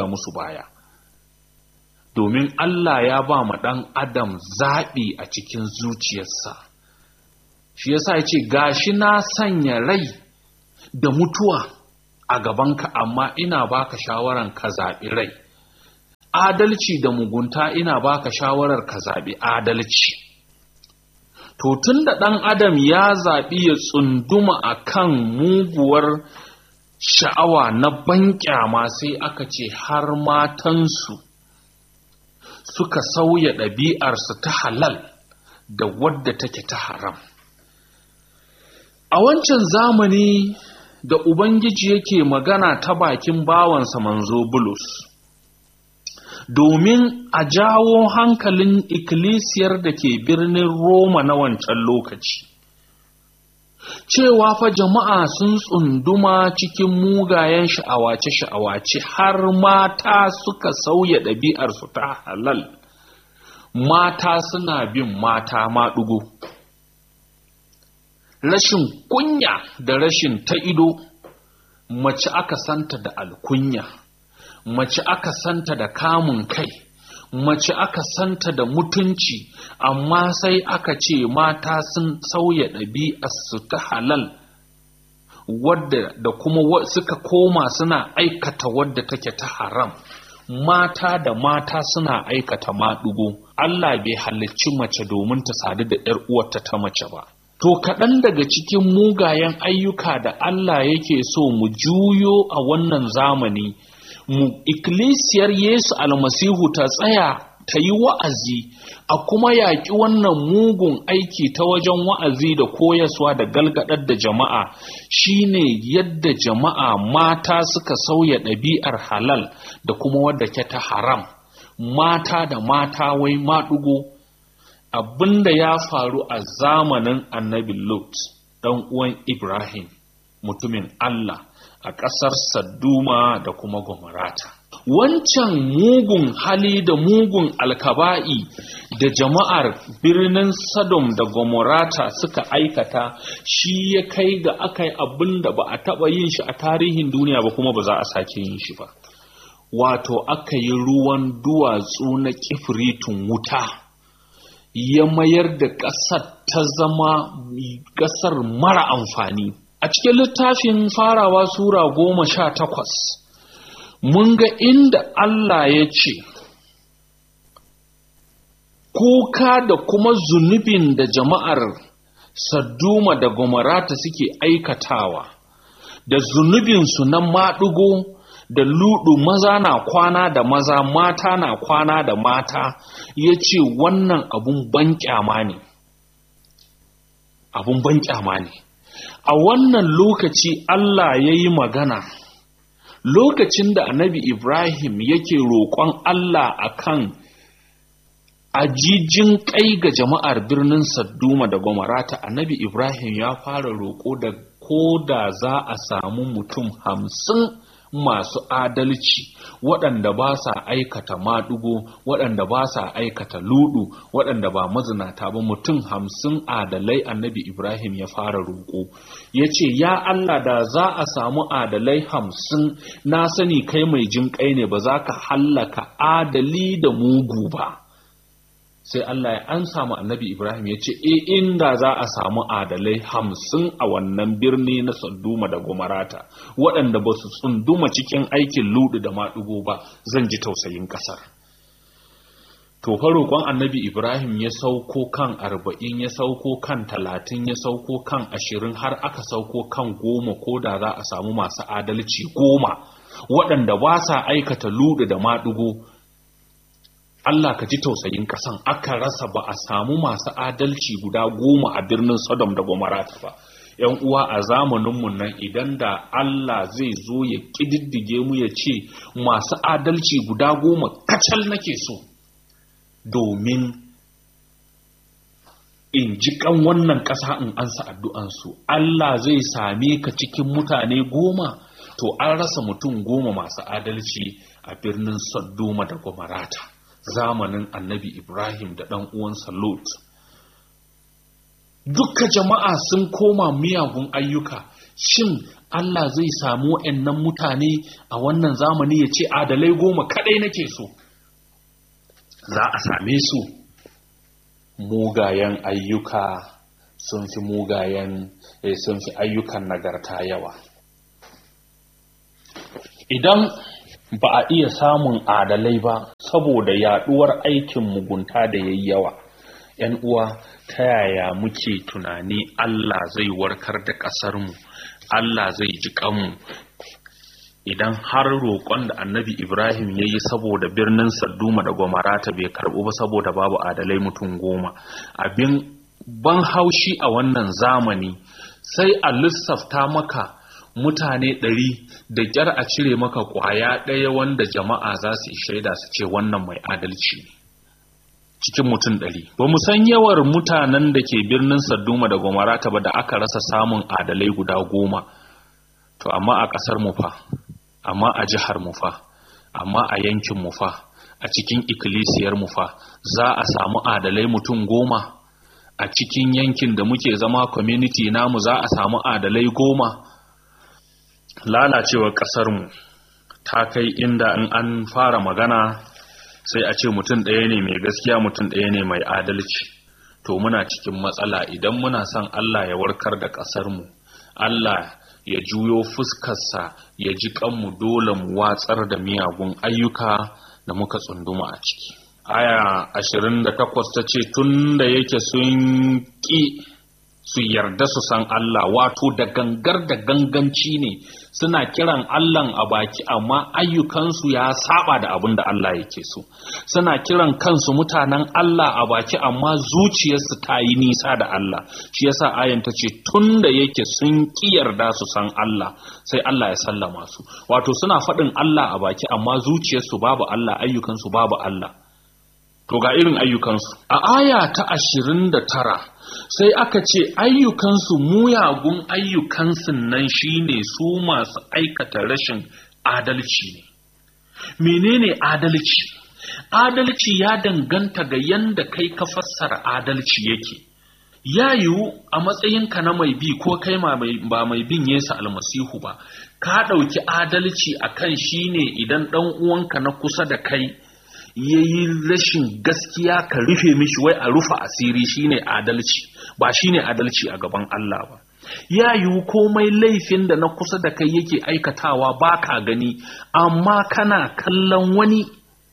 musu baya domin Allah ya ba ma ɗan adam zaɓi a cikin zuciyarsa shi yasa ya ce gashi na sanya rai da mutuwa a gabanka amma ina baka shawaran ka zaɓi rai adalci da mugunta ina baka shawarar ka zaɓi adalci to tun da ɗan adam ya zaɓi ya tsunduma a kan muguwar sha'awa na banƙyama sai aka ce har matansu suka sauya ɗabi'arsu ta halal da wadda take ta haram a wancan zamani da ubangiji yake magana ta bakin bawansa manzo bulus domin a jawo hankalin ikkilisiyar da ke birnin Roma na wancan lokaci. Cewa fa jama'a sun tsunduma cikin mugayen sha'awace-sha'awace har mata suka sauya ɗabi'arsu ta halal, mata suna bin mata maɗugo. Rashin kunya da rashin ta ido, mace aka santa da alkunya. mace aka santa da kamun kai mace aka santa da mutunci amma sai aka ce mata sun sauya ɗabi'arsu ta halal wadda da kuma suka koma suna aikata wadda take ta haram mata da mata suna aikata maɗugo Allah bai halicci mace domin ta sadu da ‘yar uwarta ta mace ba To kaɗan daga cikin mugayen ayyuka da Allah yake so mu juyo a wannan zamani mu ikkilisiyar Yesu almasihu ta tsaya ta yi wa'azi a kuma yaƙi wannan mugun aiki ta wajen wa'azi da koyaswa da galgadar da jama'a shine yadda jama'a mata suka sauya ɗabi'ar halal da kuma wadda ke ta haram mata da mata wai maɗugo abinda ya faru a zamanin annabi Lot ɗan uwan Ibrahim mutumin Allah a ƙasar Sadduma da kuma Gomorata. Wancan mugun hali da mugun alkaba'i da jama'ar birnin Sodom da Gomorata suka aikata shi ya kai ga aka yi abin da ba a taɓa yin shi a tarihin duniya ba kuma ba za a sake yin shi ba. Wato aka yi ruwan duwatsu na kifritun wuta. ya mayar da ƙasar ta zama ƙasar mara amfani. A cikin littafin farawa Sura goma sha takwas, mun ga inda Allah ya ce, Kuka da kuma zunubin da jama'ar Sadduma da Gomarata suke aikatawa, da zunubinsu na maɗugo da ludu maza na kwana da maza mata na kwana da mata ya ce wannan abun ban kyama ne abun ban kyama ne a wannan lokaci Allah ya yi magana lokacin da annabi Ibrahim yake roƙon Allah akan ajijin kai ga jama'ar birnin Sadduma da Gomarata annabi Ibrahim ya fara roƙo da ko da za a samu mutum hamsin masu adalci waɗanda ba sa aikata maɗugo waɗanda ba sa aikata ludu waɗanda ba mazinata ba mutum hamsin adalai annabi ibrahim ya fara roƙo ya ce ya allah da za a samu adalai hamsin na sani kai mai jin kai ne ba za ka hallaka adali da mugu ba sai Allah ya an samu annabi Ibrahim ya ce e inda za a samu adalai hamsin a wannan birni na Sadduma da Gomarata waɗanda ba su tsunduma cikin aikin ludu da maɗugo ba zan ji tausayin ƙasar. To roƙon annabi Ibrahim ya sauko kan arba'in ya sauko kan talatin ya sauko kan ashirin har aka sauko kan goma ko da za a samu masu adalci goma waɗanda ba sa aikata ludu da maɗugo Allah ka ji tausayin kasan aka rasa ba a samu masu adalci guda goma a birnin Sodom da Gomorrah ba. ‘Yan uwa a zamaninmu nan idan da Allah zai zo ya ƙididdige mu ya ce masu adalci guda goma kacal nake so domin in ji kan wannan ƙasa in ansa addu'ansu. Allah zai same ka cikin mutane goma to an rasa mutum goma masu adalci a birnin Sodoma da Gomorrah. zamanin annabi Ibrahim da ɗan uwansa Lot. dukka jama'a sun koma miyagun ayyuka shin Allah zai samu wa'annan mutane a wannan zamani ya ce adalai goma kadai nake so za a same su mugayen ayyuka sun fi mugayen sun fi ayyukan nagarta yawa idan ba a iya samun adalai ba saboda yaduwar aikin mugunta da yayi yawa ‘yan uwa ta yaya muke tunani Allah zai warkar da ƙasarmu Allah zai ji kanmu idan har roƙon da annabi Ibrahim ya yi saboda birnin Sadduma da Gomarata bai karɓu ba saboda babu adalai mutum goma abin ban haushi a wannan zamani sai a lissafta maka mutane ɗari da ƙyar a cire maka ƙwaya ɗaya wanda jama'a za su shaida su ce wannan mai adalci ne cikin mutum ɗari ba mu san yawar mutanen da ke birnin sadduma da gomarata ba da aka rasa samun adalai guda goma to amma a ƙasar mu fa amma a jihar mu fa amma a yankin mu fa a cikin ikkilisiyar mu fa za a samu adalai mutum goma a cikin yankin da muke zama community namu za a samu adalai goma lalacewar ƙasar mu ta kai inda in an fara magana sai a ce mutum ɗaya ne mai gaskiya mutum ɗaya ne mai adalci to muna cikin matsala idan muna son Allah ya warkar da ƙasarmu Allah ya juyo fuskarsa ya ji kanmu dole mu watsar da miyagun ayyuka da muka tsunduma a ciki aya 28 ta ce tun da yake sun ƙi su yarda su san Allah wato da gangar da ganganci ne suna kiran Allah a baki amma ayyukansu ya saba da abin da Allah yake so suna kiran kansu mutanen Allah a baki amma zuciyarsu ta yi nisa da Allah shi yasa ayan ta ce tun da yake sun ki yarda su san Allah sai Allah ya sallama su wato suna faɗin Allah a baki amma zuciyarsu babu Allah ayyukansu babu Allah to ga irin ayyukansu a aya ta ashirin da tara sai aka ce ayyukansu muyagun ayyukansu nan shine su masu aikata rashin adalci ne menene adalci adalci ya danganta ga yanda kai ka fassara adalci yake ya yiwu a matsayinka na mai bi ko kai ba mai bin yesu almasihu ba ka ɗauki adalci akan shine idan ɗan uwanka na kusa da kai ya yi rashin gaskiya ka rufe mishi wai a rufe asiri shine adalci ba shine adalci a gaban Allah ba ya yiwu komai laifin da na kusa da kai yake aikatawa ba ka gani amma kana kallon wani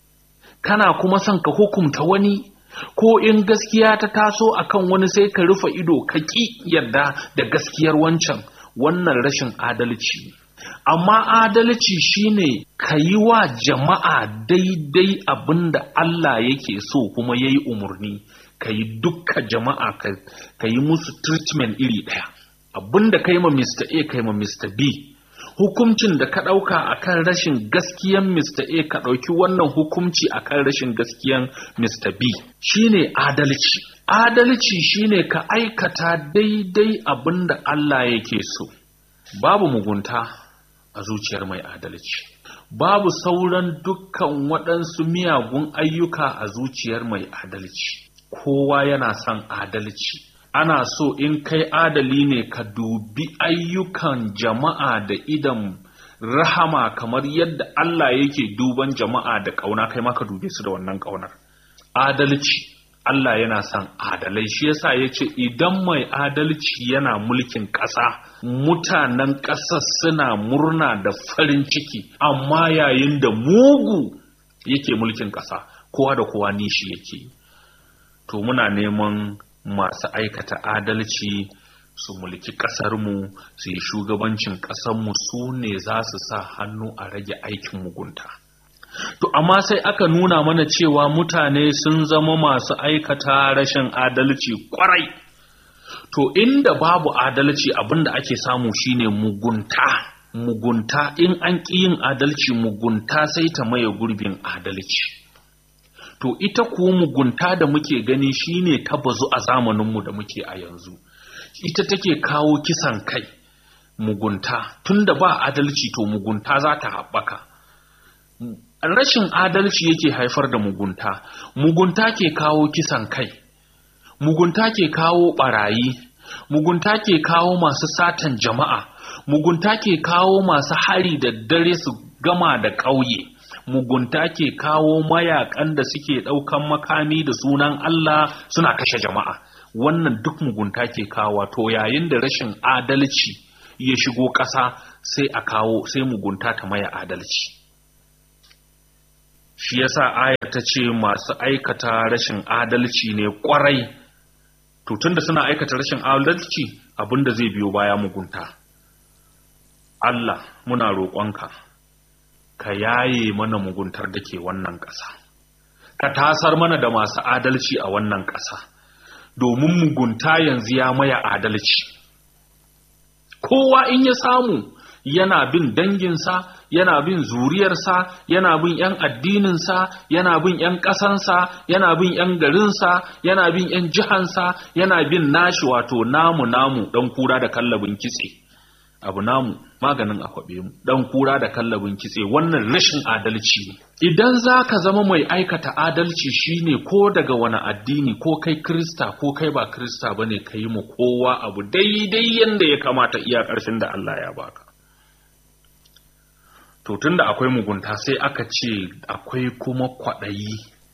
kana kuma son ka hukumta wani ko in gaskiya ta taso akan wani sai ka rufe ido ka ƙi yarda da gaskiyar wancan wannan rashin adalci ne amma adalci shine ka yi wa jama'a daidai abin da Allah yake so kuma ya yi umarni ka yi dukka jama'a ka yi musu treatment iri ɗaya abin da ka yi ma Mr. A ka yi ma Mr. B hukuncin da ka ɗauka akan rashin gaskiyan Mr. A ka ɗauki wannan hukunci akan rashin gaskiyan Mr. B shine adalci adalci shine ka aikata daidai abin da Allah yake so babu mugunta a zuciyar mai adalci babu sauran dukkan waɗansu miyagun ayyuka a zuciyar mai adalci kowa yana son adalci ana so in kai adali ne ka dubi ayyukan jama'a da idan rahama kamar yadda Allah yake duban jama'a da ƙauna kai maka dube su da wannan ƙaunar adalci Allah yana son adalai shi yasa ya ce idan mai adalci yana mulkin ƙasa mutanen ƙasar suna murna da farin ciki amma yayin da mugu yake mulkin ƙasa kowa da kowa nishi yake to muna neman masu aikata adalci su mulki ƙasarmu su yi shugabancin ƙasarmu su ne za su sa hannu a rage aikin mugunta. To, amma sai aka nuna mana cewa mutane sun zama masu aikata rashin adalci kwarai. To, inda babu adalci abinda ake samu shine mugunta. Mugunta in an ƙi yin adalci mugunta sai ta maye gurbin adalci. To, ita kuwa mugunta da muke gani shine ta bazu a zamaninmu da muke a yanzu. Ita take kawo kisan kai, mugunta, tunda ba adalci to mugunta za ta haɓaka. rashin adalci yake haifar da mugunta mugunta ke kawo kisan kai mugunta ke kawo barayi mugunta ke kawo masu satan jama'a mugunta ke kawo masu hari da dare su gama da ƙauye mugunta ke kawo mayakan da suke ɗaukan makami da sunan Allah suna kashe jama'a wannan duk mugunta ke kawo to yayin da rashin adalci ya shigo ƙasa sai a kawo sai mugunta ta maya adalci shi yasa ayar ta ce masu aikata rashin adalci ne kwarai to tunda suna aikata rashin adalci abinda zai biyo baya mugunta Allah muna roƙonka ka yaye mana muguntar da ke wannan ƙasa ka tasar mana da masu adalci a wannan ƙasa domin mugunta yanzu ya maya adalci kowa in ya samu yana bin danginsa yana bin zuriyarsa yana bin 'yan addininsa yana bin 'yan ƙasansa yana bin 'yan garinsa yana bin 'yan jihansa yana bin nashi wato namu namu ɗan kura da kallabin kitse abu namu maganin akwabe mu ɗan kura da kallabin kitse wannan rashin adalci ne idan za ka zama mai aikata adalci shine ko daga wani addini ko kai krista ko kai ba krista bane ka yi mu kowa abu daidai yadda ya kamata iya ƙarshen da Allah ya baka to tunda akwai mugunta sai aka ce akwai kuma kwaɗayi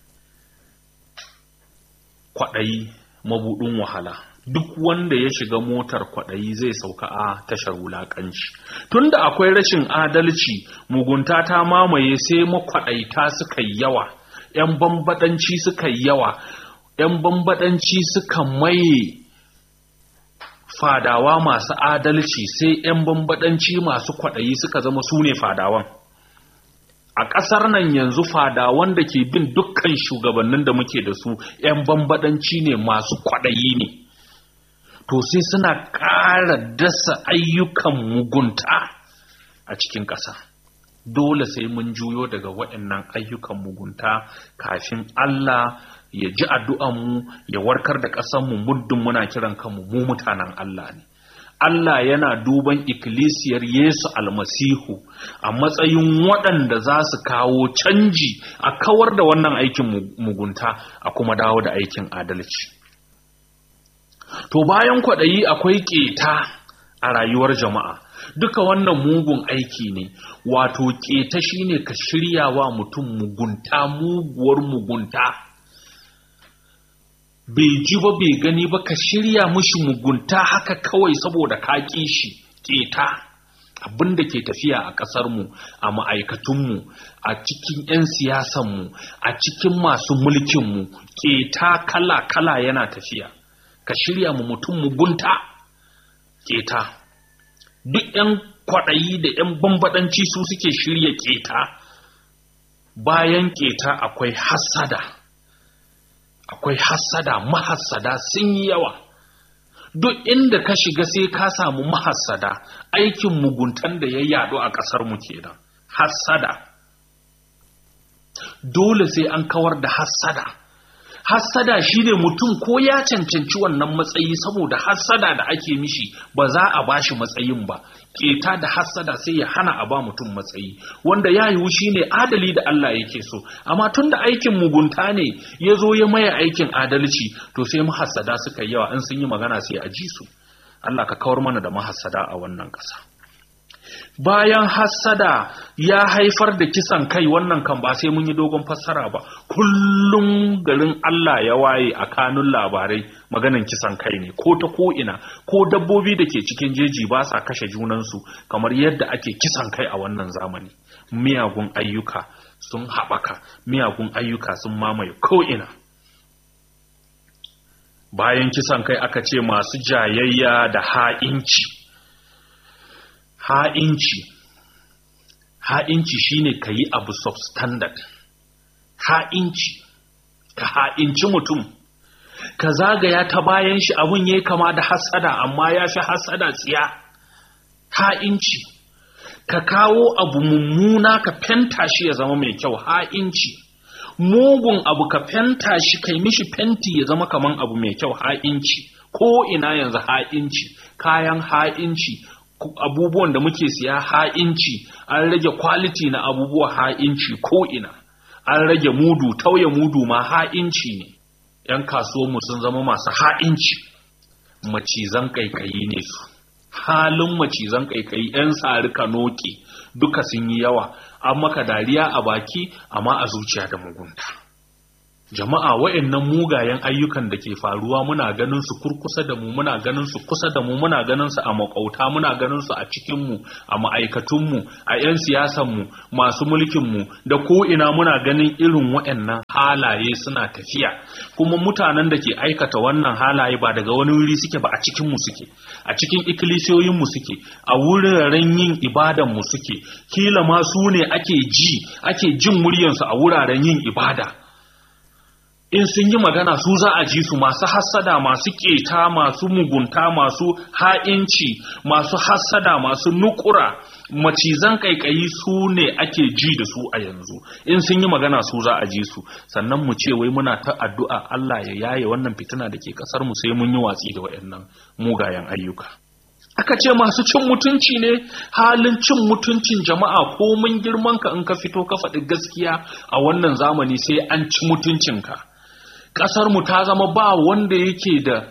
kwaɗayi mabuɗin wahala duk wanda ya shiga motar kwaɗayi zai sauka a tashar wulaƙanci tunda akwai rashin adalci mugunta ta mamaye sai makwaɗaita suka yi yawa 'yan bambaɗanci suka yi yawa 'yan bambaɗanci suka maye fadawa masu adalci sai 'yan bambadanci masu kwaɗayi suka zama su ne fadawan a ƙasar nan yanzu fadawan da ke bin dukkan shugabannin da muke da su 'yan bambadanci ne masu kwaɗayi ne to sai suna ƙara dasa ayyukan mugunta a cikin ƙasa dole sai mun juyo daga waɗannan ayyukan mugunta kafin Allah ya ji addu'anmu ya warkar da ƙasanmu muddin muna kiran kanmu mu mutanen Allah ne. Allah yana duban ikkilisiyar Yesu almasihu a matsayin waɗanda za su kawo canji a kawar da wannan aikin mugunta a kuma dawo da aikin adalci. To bayan kwaɗayi akwai ƙeta a rayuwar jama'a. duka wannan mugun aiki ne wato keta shine ka shirya wa mutum mugunta muguwar mugunta bai ji ba bai gani ba ka shirya mushi mugunta haka kawai saboda ka ƙi shi keta abin da ke tafiya a ƙasarmu a ma'aikatunmu a cikin 'yan siyasanmu a cikin masu mulkinmu keta kala-kala yana tafiya ka shirya mu mutum mugunta keta duk 'yan kwaɗayi da 'yan bambaɗanci su suke shirya keta bayan keta akwai hassada akwai hassada mahassada sun yi yawa duk inda ka shiga sai ka samu mahassada aikin muguntan da ya yaɗu a ƙasar mu kenan hassada dole sai an kawar da hassada hassada shine mutum ko ya cancanci wannan matsayi saboda hassada da ake mishi ba za a bashi matsayin ba keta da hassada sai ya hana a ba mutum matsayi wanda ya yiwu shine adali da Allah yake so amma tun da aikin mugunta ne ya zo ya maye aikin adalci to sai mahassada suka yi yawa in sun yi magana sai a ji su Allah ka kawar mana da mahassada a wannan ƙasa bayan hassada ya haifar da kisan kai wannan kan ba sai mun yi dogon fassara ba kullum garin Allah ya waye a kanun labarai maganan kisan kai ne ko ta ko ina ko dabbobi da ke cikin jeji ba sa kashe junansu kamar yadda ake kisan kai a wannan zamani miyagun ayyuka sun haɓaka miyagun ayyuka sun mamaye ko ina bayan kisan kai aka ce masu jayayya da ha'inci ha'inci ha'inci shine ka yi abu substandard ha'inci ka ha'inci mutum ka zagaya ta bayan shi abun ya kama da hasada amma ya fi hasada tsiya ha'inci ka kawo abu mummuna ka fenta shi ya zama mai kyau ha'inci mugun abu ka fenta shi kai mishi fenti ya zama kaman abu mai kyau ha'inci ko ina yanzu ha'inci kayan ha'inci abubuwan da muke siya ha'inci an rage kwaliti na abubuwa ha'inci ko ina an rage mudu tauye mudu ma ha'inci ne 'yan kasuwanmu sun zama masu ha'inci macizan kaikayi ne su halin macizan kaikayi 'yan sari kanoki duka sun yi yawa an maka dariya a baki amma a zuciya da mugunta jama'a wa'annan mugayen ayyukan da ke faruwa muna ganin su kurkusa da mu muna ganin su kusa da mu muna ganin su a makauta muna ganin su a cikin mu a ma'aikatun mu a 'yan siyasan mu masu mulkin mu da ko ina muna ganin irin wa'annan halaye suna tafiya kuma mutanen da ke aikata wannan halaye ba daga wani wuri suke ba a cikin mu suke a cikin ikkilisiyoyin mu suke a wuraren yin ibadan mu suke kila ma su ne ake ji ake jin muryansu a wuraren yin ibada in sun yi magana su za a ji su masu hassada masu keta masu mugunta masu ha'inci masu hassada masu nukura macizan kaikayi su ne ake ji da su a yanzu in sun yi magana su za a ji su sannan mu ce wai muna ta addu'a Allah ya yaye wannan fitina da ke kasar mu sai mun yi watsi da waɗannan mugayen ayyuka aka ce masu cin mutunci ne halin cin mutuncin jama'a ko mun girman ka in ka fito ka faɗi gaskiya a wannan zamani sai an ci mutuncinka ƙasar mu ta zama ba wanda yake da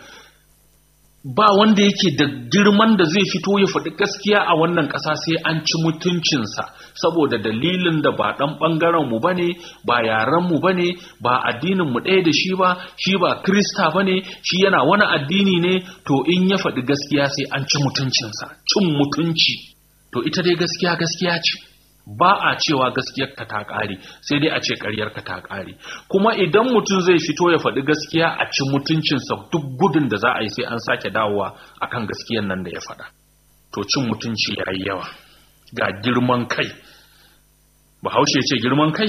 ba wanda yake da girman da zai fito ya faɗi gaskiya a wannan ƙasa sai an ci mutuncinsa saboda dalilin da ba ɗan ɓangaren mu bane ba yaren mu bane ba addinin mu ɗaya da shi ba shi ba krista bane shi yana wani addini ne to in ya faɗi gaskiya sai an ci mutuncinsa cin mutunci to ita dai gaskiya gaskiya ce ba a cewa gaskiyarka ta ƙare sai dai a ce ƙaryarka ta ƙare kuma idan mutum zai fito ya faɗi gaskiya a ci mutuncinsa duk gudun da za a yi sai an sake dawowa akan gaskiyar nan da ya faɗa to cin mutunci ya yi yawa ga girman kai bahaushe ce girman kai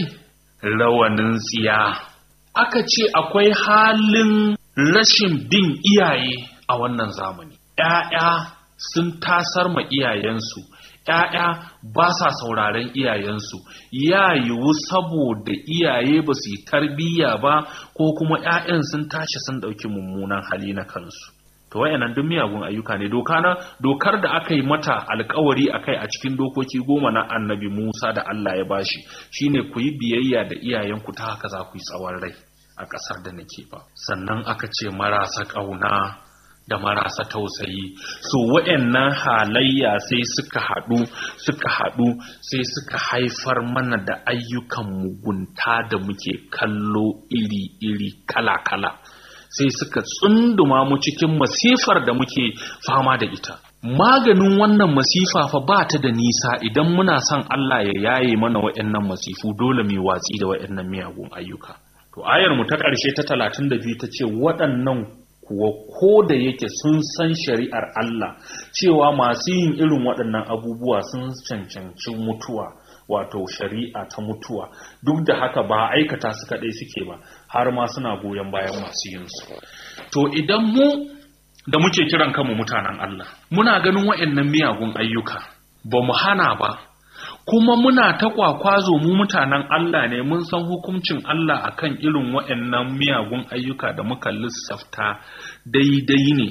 rawanin tsiya aka ce akwai halin rashin bin iyaye a wannan zamani ‘ya'ya sun tasar ma iyayensu ‘ya'ya ba sa sauraren iyayensu ya yiwu saboda iyaye ba su yi tarbiyya ba ko kuma ‘ya'yan sun tashi sun ɗauki mummunan hali na kansu to wayannan duk miyagun ayyuka ne doka na dokar da aka yi mata alkawari akai a cikin dokoki goma na annabi Musa da Allah ya bashi shine ku yi biyayya da iyayenku ta haka za ku yi tsawon rai a ƙasar da nake ba sannan aka ce marasa ƙauna da marasa tausayi so waɗannan halayya sai suka haɗu suka haɗu sai suka haifar mana da ayyukan mugunta da muke kallo iri-iri kala-kala sai suka tsunduma mu cikin masifar da muke fama da ita maganin wannan masifa fa ba ta da nisa idan muna son Allah ya yaye mana waɗannan masifu dole mu watsi da waɗannan miyagun ayyuka to ayar mu ta ƙarshe ta 32 ta ce waɗannan kuwa ko da yake sun san shari'ar Allah cewa masu yin irin waɗannan abubuwa sun cancanci mutuwa wato shari'a ta mutuwa duk da haka ba aikata su kaɗai suke ba har ma suna goyon bayan masu yin su to idan mu da muke kiran kanmu mutanen Allah muna ganin waɗannan miyagun ayyuka ba mu hana ba kuma muna ta kwakwazo mu mutanen Allah ne mun san hukuncin Allah akan irin waɗannan miyagun ayyuka da muka lissafta daidai ne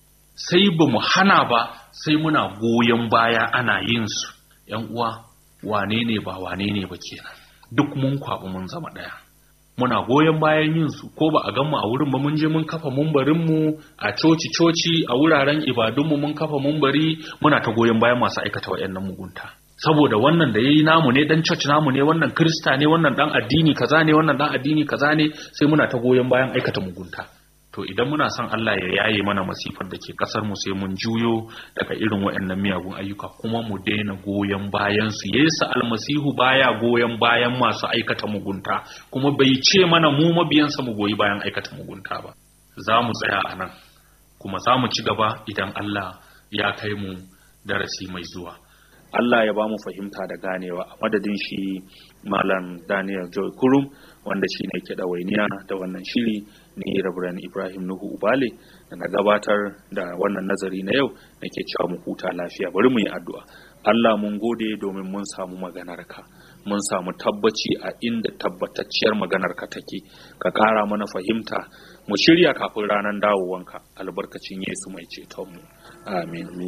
sai ba mu hana ba sai muna goyon baya ana yin su ‘yan uwa wane ne ba wane ne ba kenan duk mun kwaɓi mun zama ɗaya muna goyon bayan yin su ko ba a gan mu a wurin ba mun je mun kafa mumbarin mu a coci coci a wuraren ibadun mu mun kafa mumbari muna ta goyon bayan masu aikata waɗannan mugunta saboda wannan da yayi namu ne dan church namu ne wannan krista ne wannan dan addini kaza ne wannan dan addini kaza ne sai muna ta goyon bayan aikata mugunta to idan muna son Allah ya yaye mana masifar da ke kasar mu sai mun juyo daga irin waɗannan miyagun ayyuka kuma mu daina goyon bayan su Yesu almasihu baya goyon bayan masu aikata mugunta kuma bai ce mana mu mabiyansa mu goyi bayan aikata mugunta ba za mu tsaya a nan kuma za mu ci gaba idan Allah ya kai mu darasi mai zuwa Allah ya ba mu fahimta da ganewa a madadin shi Malam Daniel Joy Kurum wanda shi ne ke ɗawainiya da wannan shiri ne Rabiran Ibrahim Nuhu Ubale da na gabatar da wannan nazari na yau nake cewa mu huta lafiya bari mu yi addu'a Allah mun gode domin mun samu maganarka mun samu tabbaci a inda tabbatacciyar maganarka take ka ƙara mana fahimta mu shirya kafin ranar dawowanka albarkacin Yesu mai cetonmu amin